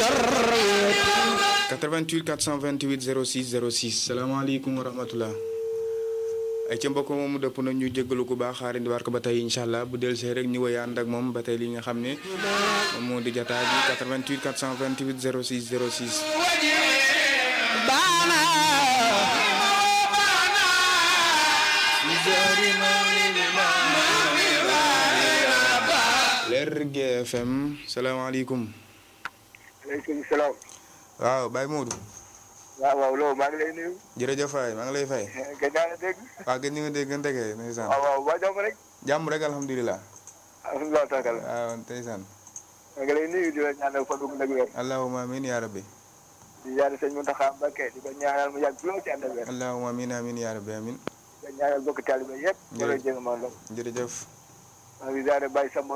88 428 06 06 salaamaaleykum wa rahmatullah ay ca mbokk moomu dëpp na ñu jéggalu ku baax xaarandi war ko ba tey incha allah bu del see rek ñu woy ànd ak moom ba tey li nga xam ne moom moo di jataa bi 88 428 06 06 baana Lergui FM salaamaaleykum aleykum salaam. waaw Baye Modou waaw waaw loolu maa ngi lay nuyu. jërëjëf waay maa ngi lay fay gëj naa la dégg. waaw gën ñu nga dégg gën tegee ndeysaan waaw waaw waa jàmm rek. jàmm rek alhamdulilah alhamdulilah taakal. waaw ndeysaan maa ngi lay nuyu di la ñaanal fa dugg nag wér. allahumma amin ya rabbi di ñaanal sëñ Mountakha Mbacké di ko ñaanal mu yàgg lool ci ànd ak wér. allahumma amin amin ya rabbi amin di ko ñaanal bokk taalibe yëpp. Jërëjëf. jërëjëf. jërëjëf maa ngi ziare Baye Samba